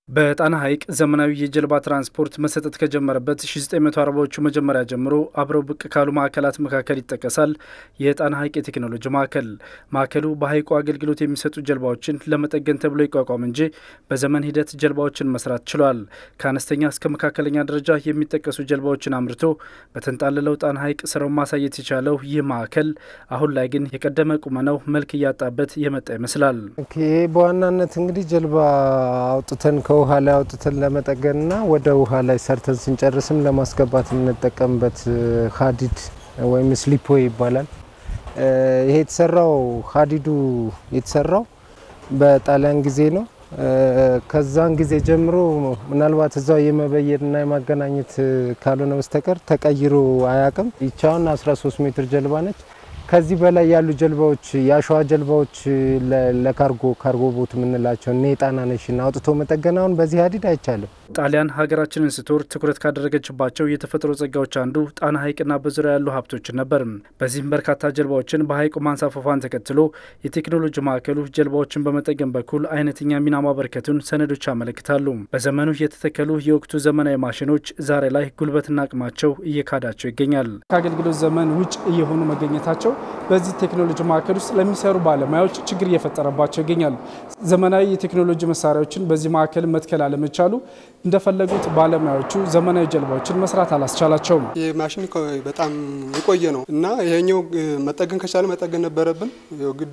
በጣና ሐይቅ ዘመናዊ የጀልባ ትራንስፖርት መሰጠት ከጀመረበት 1940ዎቹ መጀመሪያ ጀምሮ አብረው ብቅ ካሉ ማዕከላት መካከል ይጠቀሳል የጣና ሐይቅ የቴክኖሎጂ ማዕከል። ማዕከሉ በሐይቁ አገልግሎት የሚሰጡ ጀልባዎችን ለመጠገን ተብሎ ይቋቋም እንጂ በዘመን ሂደት ጀልባዎችን መስራት ችሏል። ከአነስተኛ እስከ መካከለኛ ደረጃ የሚጠቀሱ ጀልባዎችን አምርቶ በተንጣለለው ጣና ሐይቅ ስራውን ማሳየት የቻለው ይህ ማዕከል አሁን ላይ ግን የቀደመ ቁመናው መልክ እያጣበት የመጣ ይመስላል። ይሄ በዋናነት እንግዲህ ጀልባ አውጥተን ውሃ ላይ አውጥተን ለመጠገንና ወደ ውሃ ላይ ሰርተን ስንጨርስም ለማስገባት የምንጠቀምበት ሀዲድ ወይም ስሊፖ ይባላል። ይሄ የተሰራው ሀዲዱ የተሰራው በጣሊያን ጊዜ ነው። ከዛን ጊዜ ጀምሮ ምናልባት እዛው የመበየድና የማገናኘት ካልሆነ በስተቀር ተቀይሮ አያቅም። ይቻውን 13 ሜትር ጀልባ ነች። ከዚህ በላይ ያሉ ጀልባዎች የአሸዋ ጀልባዎች ለካርጎ ካርጎ ቦት የምንላቸው እነ የጣና ነሽን አውጥቶ መጠገናውን በዚህ ሀዲድ አይቻልም። ጣሊያን ሀገራችንን ስትወር ትኩረት ካደረገችባቸው የተፈጥሮ ጸጋዎች አንዱ ጣና ሐይቅና በዙሪያ ያሉ ሀብቶችን ነበር። በዚህም በርካታ ጀልባዎችን በሐይቁ ማንሳፈፏን ተከትሎ የቴክኖሎጂ ማዕከሉ ጀልባዎችን በመጠገን በኩል አይነተኛ ሚና ማበረከቱን ሰነዶች ያመለክታሉ። በዘመኑ የተተከሉ የወቅቱ ዘመናዊ ማሽኖች ዛሬ ላይ ጉልበትና አቅማቸው እየካዳቸው ይገኛል። ከአገልግሎት ዘመን ውጭ እየሆኑ መገኘታቸው በዚህ ቴክኖሎጂ ማዕከል ውስጥ ለሚሰሩ ባለሙያዎች ችግር እየፈጠረባቸው ይገኛል። ዘመናዊ የቴክኖሎጂ መሳሪያዎችን በዚህ ማዕከል መትከል አለመቻሉ እንደፈለጉት ባለሙያዎቹ ዘመናዊ ጀልባዎችን መስራት አላስቻላቸውም። ይህ ማሽን በጣም የቆየ ነው እና ይሄኛው መጠገን ከቻለ መጠገን ነበረብን። ግድ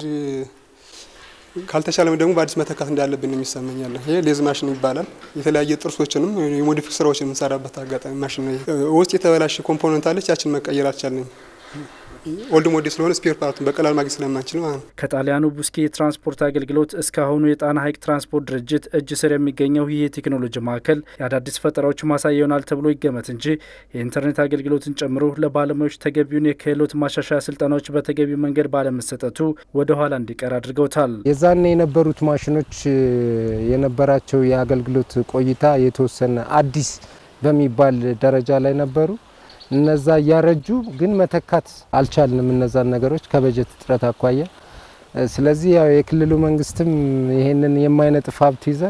ካልተቻለም ደግሞ በአዲስ መተካት እንዳለብን የሚሰመኛለ። ይሄ ሌዝ ማሽን ይባላል። የተለያየ ጥርሶችንም የሞዲፊክ ስራዎችን የምንሰራበት አጋጣሚ ማሽን ነው። ውስጥ የተበላሸ ኮምፖነንት አለች፣ ያችን መቀየር አልቻለንም። ኦልድ ሞዴል ስለሆነ ስፔር ፓርቱን በቀላል ማግኘት ስለማንችል ማለት ነው። ከጣሊያኑ ቡስኪ የትራንስፖርት አገልግሎት እስካሁኑ የጣና ሐይቅ ትራንስፖርት ድርጅት እጅ ስር የሚገኘው ይህ የቴክኖሎጂ ማዕከል የአዳዲስ ፈጠራዎች ማሳያ ይሆናል ተብሎ ይገመት እንጂ የኢንተርኔት አገልግሎትን ጨምሮ ለባለሙያዎች ተገቢውን የክህሎት ማሻሻያ ስልጠናዎች በተገቢው መንገድ ባለመሰጠቱ ወደ ኋላ እንዲቀር አድርገውታል። የዛኔ የነበሩት ማሽኖች የነበራቸው የአገልግሎት ቆይታ የተወሰነ አዲስ በሚባል ደረጃ ላይ ነበሩ። እነዛ እያረጁ ግን መተካት አልቻልንም፣ እነዛን ነገሮች ከበጀት እጥረት አኳያ። ስለዚህ ያው የክልሉ መንግስትም ይሄንን የማይነጥፍ ሀብት ይዘን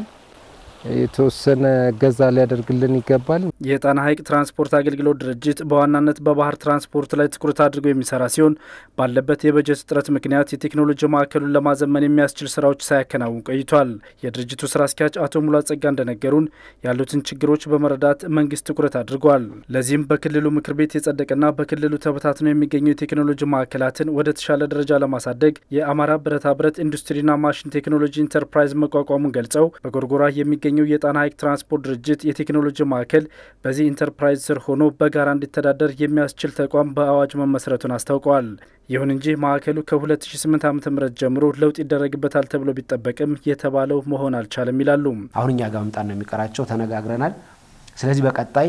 የተወሰነ እገዛ ሊያደርግልን ይገባል። የጣና ሐይቅ ትራንስፖርት አገልግሎት ድርጅት በዋናነት በባህር ትራንስፖርት ላይ ትኩረት አድርጎ የሚሰራ ሲሆን ባለበት የበጀት እጥረት ምክንያት የቴክኖሎጂ ማዕከሉን ለማዘመን የሚያስችል ስራዎች ሳያከናውን ቆይቷል። የድርጅቱ ስራ አስኪያጅ አቶ ሙላ ጸጋ እንደነገሩን ያሉትን ችግሮች በመረዳት መንግስት ትኩረት አድርጓል። ለዚህም በክልሉ ምክር ቤት የጸደቀና በክልሉ ተበታትነው የሚገኙ የቴክኖሎጂ ማዕከላትን ወደ ተሻለ ደረጃ ለማሳደግ የአማራ ብረታ ብረት ኢንዱስትሪና ማሽን ቴክኖሎጂ ኢንተርፕራይዝ መቋቋሙን ገልጸው በጎርጎራ የሚገኙ የጣና ሐይቅ ትራንስፖርት ድርጅት የቴክኖሎጂ ማዕከል በዚህ ኢንተርፕራይዝ ስር ሆኖ በጋራ እንዲተዳደር የሚያስችል ተቋም በአዋጅ መመስረቱን አስታውቀዋል። ይሁን እንጂ ማዕከሉ ከ2008 ዓ ም ጀምሮ ለውጥ ይደረግበታል ተብሎ ቢጠበቅም የተባለው መሆን አልቻለም ይላሉ። አሁን እኛ ጋር መምጣት ነው የሚቀራቸው፣ ተነጋግረናል። ስለዚህ በቀጣይ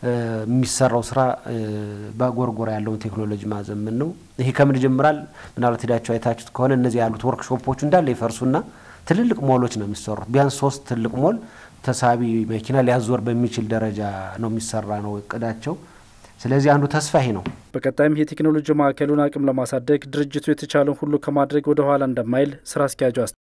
የሚሰራው ስራ በጎርጎራ ያለውን ቴክኖሎጂ ማዘመን ነው። ይሄ ከምን ይጀምራል? ምናልባት ሄዳቸው አይታችሁት ከሆነ እነዚህ ያሉት ወርክሾፖቹ እንዳለ ይፈርሱና ትልልቅ ሞሎች ነው የሚሰሩት። ቢያንስ ሶስት ትልቅ ሞል ተሳቢ መኪና ሊያዞር በሚችል ደረጃ ነው የሚሰራ ነው እቅዳቸው። ስለዚህ አንዱ ተስፋ ይሄ ነው። በቀጣይም የቴክኖሎጂ ማዕከሉን አቅም ለማሳደግ ድርጅቱ የተቻለውን ሁሉ ከማድረግ ወደ ኋላ እንደማይል ስራ አስኪያጁ